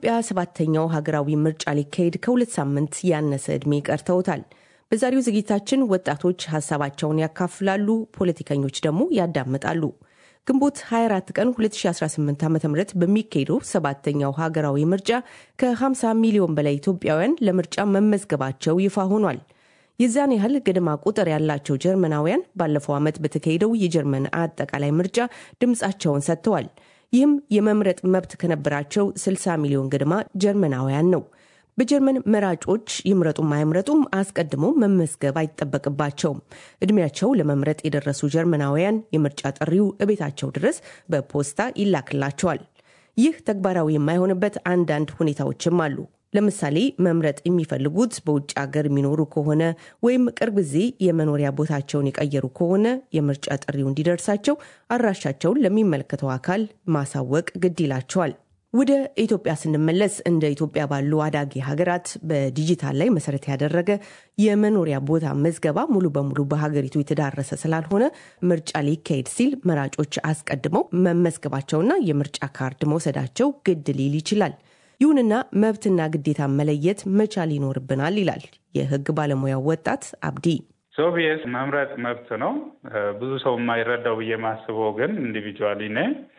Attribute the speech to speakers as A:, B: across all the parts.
A: በኢትዮጵያ ሰባተኛው ሀገራዊ ምርጫ ሊካሄድ ከሁለት ሳምንት ያነሰ ዕድሜ ቀርተውታል። በዛሬው ዝግጅታችን ወጣቶች ሀሳባቸውን ያካፍላሉ፣ ፖለቲከኞች ደግሞ ያዳምጣሉ። ግንቦት 24 ቀን 2018 ዓ ም በሚካሄደው ሰባተኛው ሀገራዊ ምርጫ ከ50 ሚሊዮን በላይ ኢትዮጵያውያን ለምርጫ መመዝገባቸው ይፋ ሆኗል። የዛን ያህል ገደማ ቁጥር ያላቸው ጀርመናውያን ባለፈው ዓመት በተካሄደው የጀርመን አጠቃላይ ምርጫ ድምፃቸውን ሰጥተዋል። ይህም የመምረጥ መብት ከነበራቸው 60 ሚሊዮን ገደማ ጀርመናውያን ነው። በጀርመን መራጮች ይምረጡም አይምረጡም አስቀድሞ መመዝገብ አይጠበቅባቸውም። እድሜያቸው ለመምረጥ የደረሱ ጀርመናውያን የምርጫ ጥሪው እቤታቸው ድረስ በፖስታ ይላክላቸዋል። ይህ ተግባራዊ የማይሆንበት አንዳንድ ሁኔታዎችም አሉ። ለምሳሌ መምረጥ የሚፈልጉት በውጭ ሀገር የሚኖሩ ከሆነ ወይም ቅርብ ጊዜ የመኖሪያ ቦታቸውን የቀየሩ ከሆነ የምርጫ ጥሪው እንዲደርሳቸው አድራሻቸውን ለሚመለከተው አካል ማሳወቅ ግድ ይላቸዋል። ወደ ኢትዮጵያ ስንመለስ እንደ ኢትዮጵያ ባሉ አዳጊ ሀገራት በዲጂታል ላይ መሰረት ያደረገ የመኖሪያ ቦታ መዝገባ ሙሉ በሙሉ በሀገሪቱ የተዳረሰ ስላልሆነ ምርጫ ሊካሄድ ሲል መራጮች አስቀድመው መመዝገባቸውና የምርጫ ካርድ መውሰዳቸው ግድ ሊል ይችላል። ይሁንና መብትና ግዴታ መለየት መቻል ይኖርብናል ይላል የሕግ ባለሙያው ወጣት አብዲ።
B: ሶቪየስ መምረጥ መብት ነው። ብዙ ሰው የማይረዳው ብዬ ማስበው ግን ኢንዲቪጁዋሊ ነ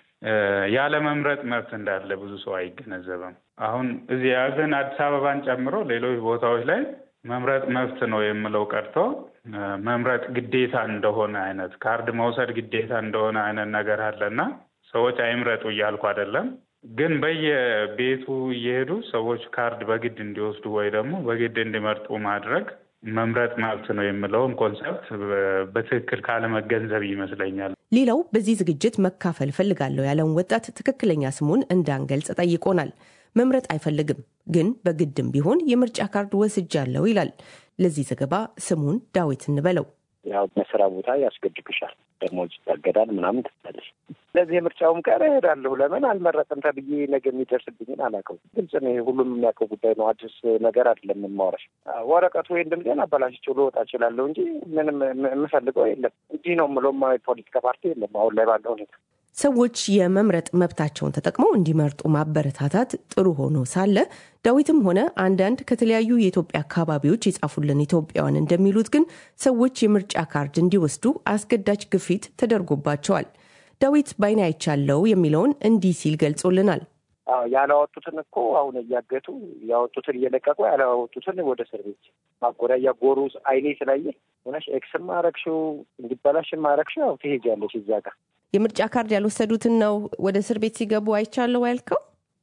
B: ያለ መምረጥ መብት እንዳለ ብዙ ሰው አይገነዘብም። አሁን እዚህ ግን አዲስ አበባን ጨምሮ ሌሎች ቦታዎች ላይ መምረጥ መብት ነው የምለው ቀርቶ መምረጥ ግዴታ እንደሆነ አይነት ካርድ መውሰድ ግዴታ እንደሆነ አይነት ነገር አለና ሰዎች አይምረጡ እያልኩ አይደለም ግን በየቤቱ እየሄዱ ሰዎች ካርድ በግድ እንዲወስዱ ወይ ደግሞ በግድ እንዲመርጡ ማድረግ መምረጥ መብት ነው የምለውን ኮንሰፕት በትክክል ካለመገንዘብ ይመስለኛል።
A: ሌላው በዚህ ዝግጅት መካፈል ፈልጋለሁ ያለውን ወጣት ትክክለኛ ስሙን እንዳንገልጽ ጠይቆናል። መምረጥ አይፈልግም፣ ግን በግድም ቢሆን የምርጫ ካርድ ወስጃለሁ ይላል። ለዚህ ዘገባ ስሙን ዳዊት እንበለው።
C: ያው በስራ ቦታ ያስገድግሻል፣ ደሞዝ ይታገዳል፣ ምናምን ትላለች። ስለዚህ የምርጫውም ቀን እሄዳለሁ። ለምን አልመረጥም ተብዬ ነገ የሚደርስብኝን አላውቀውም። ግልጽ ነው፣ ሁሉም የሚያውቀው ጉዳይ ነው። አዲስ ነገር አይደለም የማወራሽ። ወረቀቱ ወይም ድምፄን አበላሽቼው ልወጣ እችላለሁ እንጂ ምንም የምፈልገው የለም። እንዲህ ነው የምለውም የፖለቲካ ፓርቲ የለም አሁን ላይ ባለው ሁኔታ።
A: ሰዎች የመምረጥ መብታቸውን ተጠቅመው እንዲመርጡ ማበረታታት ጥሩ ሆኖ ሳለ ዳዊትም ሆነ አንዳንድ ከተለያዩ የኢትዮጵያ አካባቢዎች የጻፉልን ኢትዮጵያውያን እንደሚሉት ግን ሰዎች የምርጫ ካርድ እንዲወስዱ አስገዳጅ ግፊት ተደርጎባቸዋል። ዳዊት ባይን አይቻለው የሚለውን እንዲህ ሲል ገልጾልናል።
C: ያላወጡትን እኮ አሁን እያገቱ ያወጡትን እየለቀቁ ያላወጡትን ወደ እስር ቤት ማጎሪያ እያጎሩ አይኔ ስላየ ሆነሽ ኤክስም አረግሽው እንዲበላሽም አረግሽው ያው ትሄጃለሽ እዛ ጋር
A: የምርጫ ካርድ ያልወሰዱትን ነው ወደ እስር ቤት ሲገቡ አይቻለው ያልከው?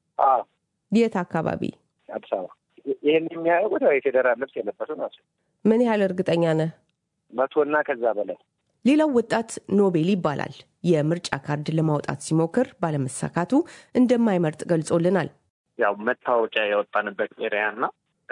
A: የት አካባቢ?
C: አዲስ አበባ። ይህን የሚያደርጉት የፌዴራል ልብስ የለበሱ ናቸው።
A: ምን ያህል እርግጠኛ ነህ?
C: መቶና ከዛ በላይ።
A: ሌላው ወጣት ኖቤል ይባላል። የምርጫ ካርድ ለማውጣት ሲሞክር ባለመሳካቱ እንደማይመርጥ ገልጾልናል።
D: ያው መታወቂያ ያወጣንበት ኤሪያ እና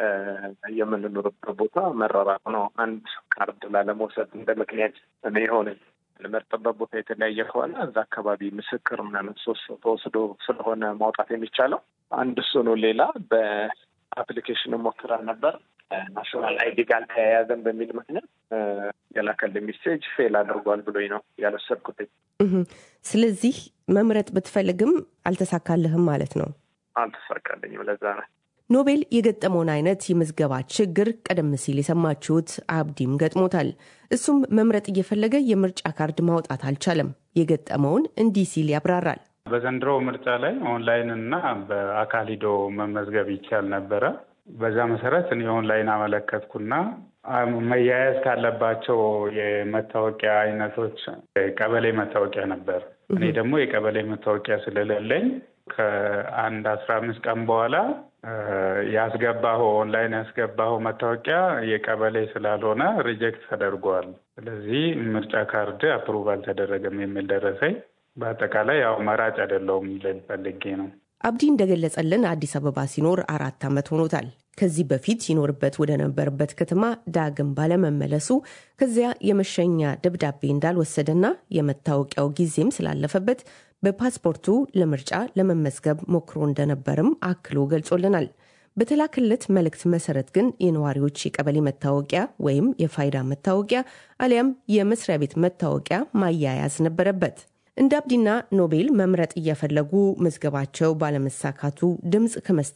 D: የምንኖርበት ቦታ መራራቅ ነው። አንድ ካርድ ላለመውሰድ እንደ ምክንያት እኔ የሆነ ልመርጥበት ቦታ የተለያየ ከሆነ እዛ አካባቢ ምስክር ምናምን ሶስት ተወስዶ ስለሆነ ማውጣት የሚቻለው አንድ እሱ ነው። ሌላ በአፕሊኬሽን ሞክረን ነበር ናሽናል አይዲ ጋር ተያያዘን በሚል ምክንያት የላከልኝ ሜሴጅ ፌል አድርጓል ብሎኝ ነው ያልወሰድኩት።
A: ስለዚህ መምረጥ ብትፈልግም አልተሳካልህም ማለት ነው?
D: አልተሳካልኝም። ለዛ ነው
A: ኖቤል የገጠመውን አይነት የምዝገባ ችግር ቀደም ሲል የሰማችሁት አብዲም ገጥሞታል። እሱም መምረጥ እየፈለገ የምርጫ ካርድ ማውጣት አልቻለም። የገጠመውን እንዲህ ሲል ያብራራል።
B: በዘንድሮ ምርጫ ላይ ኦንላይን እና በአካል ሂዶ መመዝገብ ይቻል ነበረ። በዛ መሰረት እኔ ኦንላይን አመለከትኩና መያያዝ ካለባቸው የመታወቂያ አይነቶች ቀበሌ መታወቂያ ነበር። እኔ ደግሞ የቀበሌ መታወቂያ ስለሌለኝ ከአንድ አስራ አምስት ቀን በኋላ ያስገባኸው ኦንላይን ያስገባኸው መታወቂያ የቀበሌ ስላልሆነ ሪጀክት ተደርጓል። ስለዚህ ምርጫ ካርድ አፕሩቭ አልተደረገም የሚል ደረሰኝ። በአጠቃላይ ያው መራጭ አይደለሁም ልል ፈልጌ ነው።
A: አብዲ እንደገለጸልን አዲስ አበባ ሲኖር አራት ዓመት ሆኖታል። ከዚህ በፊት ሲኖርበት ወደ ነበረበት ከተማ ዳግም ባለመመለሱ ከዚያ የመሸኛ ደብዳቤ እንዳልወሰደና የመታወቂያው ጊዜም ስላለፈበት በፓስፖርቱ ለምርጫ ለመመዝገብ ሞክሮ እንደነበርም አክሎ ገልጾልናል። በተላክለት መልእክት መሰረት ግን የነዋሪዎች የቀበሌ መታወቂያ ወይም የፋይዳ መታወቂያ አሊያም የመስሪያ ቤት መታወቂያ ማያያዝ ነበረበት። እንደ አብዲና ኖቤል መምረጥ እየፈለጉ መዝገባቸው ባለመሳካቱ ድምፅ ከመስጠት